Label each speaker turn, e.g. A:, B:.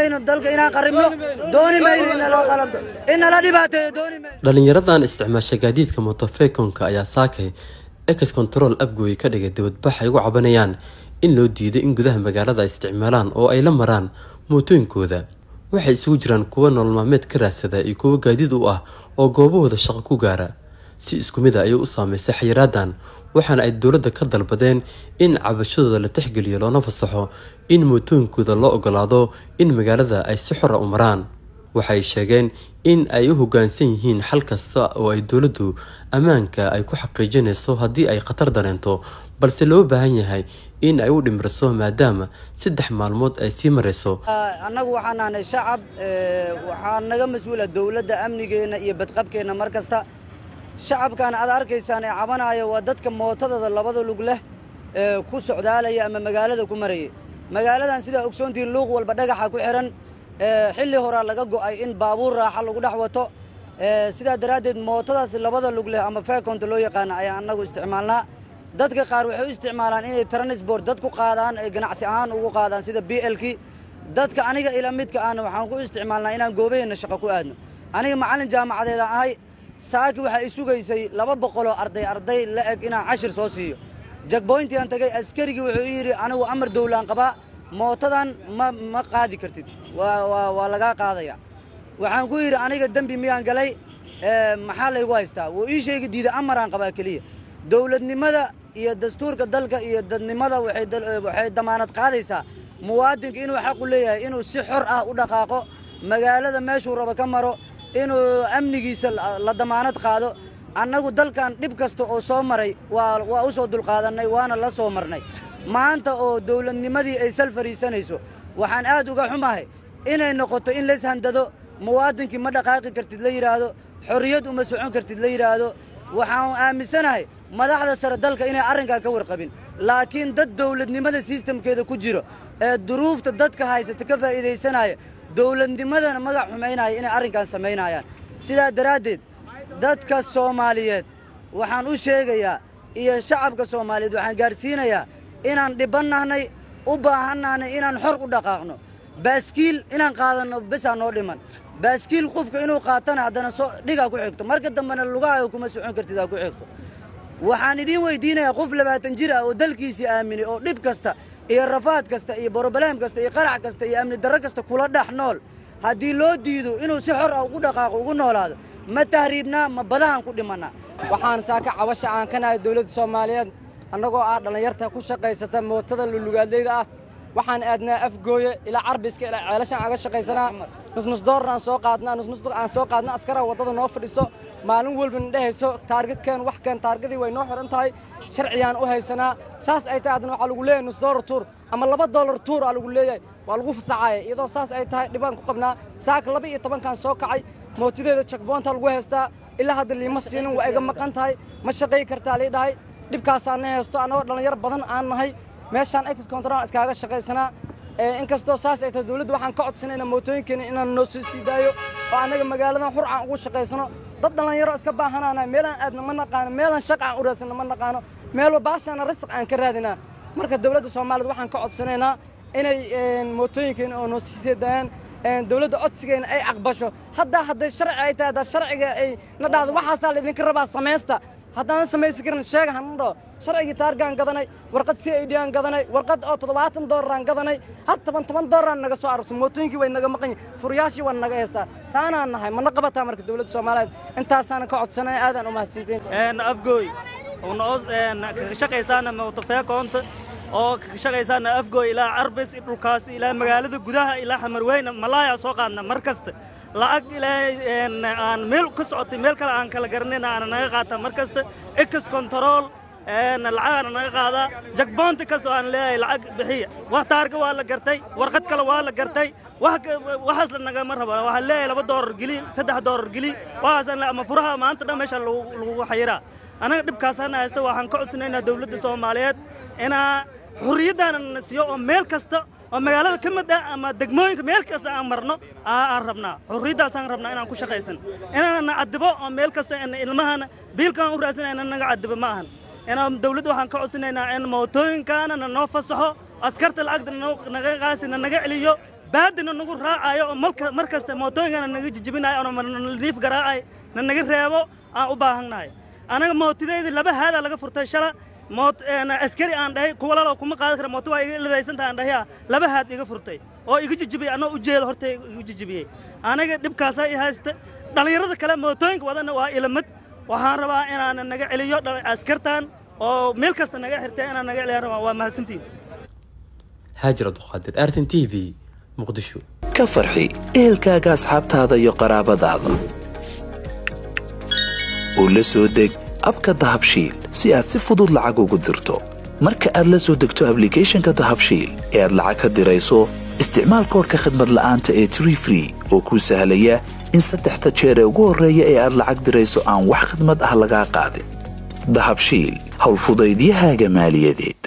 A: mayno dalka inaan qaribno dooni mayno in naloo qalabto in nala dhibaateeyo dooni mayno
B: dhalinyaradan isticmaasha gaadiidka motofekonka ayaa saakay ex control abgooy ka dhigay dibadbax ay ugu cabanayaan in loo diiday in gudaha magaalada ay isticmaalaan oo ay la maraan mootooyinkooda waxay isugu jiraan kuwa nolol maalmeed ka raadsada iyo kuwo gaadiid u ah oo goobahooda shaqo ku gaara si isku mid a ayay u saameysay xayiraadan waxaana ay dowladda ka dalbadeen in cabashadooda la tixgeliyo loona fasaxo in mootooyinkooda loo ogolaado in magaalada ay si xora u maraan waxay sheegeen in ay u hoggaansan yihiin xal kasta oo ay dowladdu ammaanka ay ku xaqiijinayso haddii ay khatar dareento balse loo baahan yahay in ay u dhimriso maadaama saddex maalmood ay sii marayso
A: annagu waxaan nahnay shacab waxaa naga mas-uula dowladda amnigeenna iyo badqabkeenna mar kasta shacabkan aad arkaysaan ee cabanaya waa dadka mootadooda labada lug leh ee ku socdaalaya ama magaalada ku marayay magaaladan sidaa ogsoontihiin luuq walba dhagaxa ku xihan xilli horaa laga go'ay in baabuur raaxa lagu dhex wato sidaa daraaddeed mootadaas labada lug leh ama feekonta loo yaqaana ayaa annagu isticmaalnaa dadka qaar waxay u isticmaalaan inay transport dad ku qaadaan ay ganacsi ahaan ugu qaadaan sida b lkii dadka aniga ila midka ahna waxaan ku isticmaalnaa inaan goobaheenna shaqo ku aadno aniga macallin jaamacadeeda ahay saaki waxaa i sugaysay laba boqoloo arday arday la eg inaan cashir soo siiyo jagboyntiaan tagay askarigii wuxuu ii yidhi anigu amar dowlaan qabaa mootadan ma ma qaadi kartid waa lagaa qaadaya waxaan ku yidhi aniga dembi miyaan galay maxaa laygu haystaa wuu ii sheegi diida amaraan qabaa keliya dowladnimada iyo dastuurka dalka iyo dadnimada waxay damaanad qaadaysaa muwaadinka inuu xaqu leeyahay inuu si xor ah u dhaqaaqo magaalada meeshuu rabo ka maro inuu amnigiisa la damaanad qaado annagu dalkan dhib kasta oo soo maray waa u soo dulqaadannay waana la soo marnay maanta oo dowladnimadii ay sal fariisanayso waxaan aad uga xumahay inay noqoto in lays handado muwaadinkii ma dhaqaaqi kartid la yidhaahdo xorriyad uma socon kartid la yidhaahdo waxaan aaminsanahay madaxda sare dalka inay arrinkaa ka warqabin laakiin dad dowladnimada sistamkeeda ku jiro ee duruufta dadka haysata ka faa'iidaysanaya dowladnimadana magac xumaynaya inay arrinkan samaynayaan sidaa daraaddeed dadka soomaaliyeed waxaan u sheegayaa iyo shacabka soomaaliyeed waxaan gaadhsiinayaa inaan dhibannahnay u baahannahnay inaan xor u dhaqaaqno baaskiil inaan qaadanno besaa noo dhiman baaskiil qofka inuu qaatana haddana soo dhigaa ku xigto marka dambena lugahaaga kuma socon kartid aa ku xigto waxaan idiin weydiinayaa qof labaatan jir ah oo dalkiisii aaminay oo dhib kasta iyo rafaad kasta iyo borobalaam kasta iyo qarax kasta iyo amni darro kasta kula dhex nool haddii loo diido inuu si xor ah ugu dhaqaaqo ugu noolaado ma tahriibnaa ma badahan ku dhimannaa
C: waxaan saaka cabasha aan ka nahay dowladda soomaaliyeed annagoo ah dhallinyarta ku shaqaysata mootada lulugaadleyda ah waxaan aadnaa afgooye ilaa carbiska ilaa ceelashaan aga shaqaysanaa nusnus doorar aan soo qaadnaa nusnus aan soo qaadna askara waddada noo fadhiso maalin walba na dhehayso taargadkeen wax keen taargadii way noo xidhan tahay sharciyaan u haysanaa saas ay tahay haddana waxaa lagu leeyahay nus doolar tuur ama laba doolar tuur aa lagu leeyahay waa lagu fasaxaaya iyadoo saas ay tahay dhibaan ku qabnaa saaka laba iyo tobankaan soo kacay mootideeda jakboonta lagu haystaa ilaa hadda liima siinin waa iga maqan tahay ma shaqay kartaa lii dhahay dhibkaasaan na haysto annagoo dhallinyaro badan aan nahay meeshaan ex control iskaaga shaqaysanaa inkastoo saas ay tahay dowladda waxaan ka codsanayna mootooyinkeena inaan noo soo sii daayo oo annaga magaaladan xur aan ugu shaqaysano dad dhallinyaro iska baahanaana meelaan aadna ma naqaano meelaan shaqa aan u raadsanno ma naqaano meelba baashaana risq aan ka raadinaa marka dowladda soomaaliyeed waxaan ka codsanaynaa inay mootooyinkeena oo noo sii sii daayaan dowladda codsigeena ay aqbasho haddaa hadday sharci ay tahay haddaa sharciga ay na dhahdo waxaasaa laydinka rabaa samaysta haddaanan samaysi karin sheega hana dhaho sharcigii taargaan gadanay warqad c i d aan gadanay warqad oo toddobaatan doolaraan gadanay had toban toban doolaraan naga soo arursan mootooyinkii way naga maqan yihin furyaashii waa naga haystaa saanaan nahay mana qabataa marka dowladda soomaaliyeed intaasaana ka codsanaya aadaan u mahadsantiin
D: afgooy kaga shaqaysaana mootofeekoonta oo kaga shaqaysaana afgooy ilaa carbis dhulkaas ilaa magaalada gudaha ilaa xamarweyne malaaya soo qaadna mar kasta lacag ilaa aan meel ka socotay meel kale aan kala garanayna aana naga qaataa mar kasta ex control lacagaana naga qaadaa jagboonti kasta aan leeyahay lacag bixiya wax taarga waa la gartay warqad kale waa la gartay waxaas la nagama rabo waxaan leeyahay laba doolar geli saddex doolar geli waxaasaan ama furaha maanta dhan meesha lagu xayiraa anaga dhibkaasana haysta waxaan ka codsanaynaa dowladda soomaaliyeed inaa xurriyaddaana na siiyo oo meel kasta oo magaalada ka mid ah ama degmooyinka meel kasta aan marno aan rabnaa xurriyaddaasaan rabnaa inaan ku shaqaysan inaana na cadibo oo meel kasta ilmahana biilkaan u raadsanayna naga cadibo ma ahan inaan dowladda waxaan ka codsanaynaa in mootooyinkaana na noo fasaxo askarta lacagta naga qaasina naga celiyo baadina nagu raacayo oo malka mar kasta mootooyinkana naga jijibinayo oo naliif garaacay na naga reebo aan u baahannahay anaga mootidayda laba haadaa laga furtay shala moot askari aan dhahay kuwa lalo kuma qaadan kara mooto waa iga lidaysantaha aan dhahay laba haad iga furtay oo iga jijibiyey annoo ujeedo horta igu jijibiyey aniga dhibkaasaa i haysta dhallinyarada kale mootooyinka wadana waa ilamid waxaan rabaa inaan naga celiyo askartan oo meel kasta naga xirtay inaan naga celiyaan rabaa waa mahadsantiin
B: haajir abduqaadir artin t v muqdisho
E: ka farxi ehelkaaga asxaabtaada iyo qaraabadaada oo la soo deg abka dahabshiil si aad si fudud lacag ugu dirto marka aad la soo degto ablicathonka dahabshiil ee aad lacag ka dirayso isticmaal koorka khadmad la'aanta ee tree free oo kuu sahlaya in saddexda jeer ee ugu horreeya ee aad lacag dirayso aan wax khidmad ah lagaa qaadin dahabshiil howlfudaydiyahaaga maaliyadeed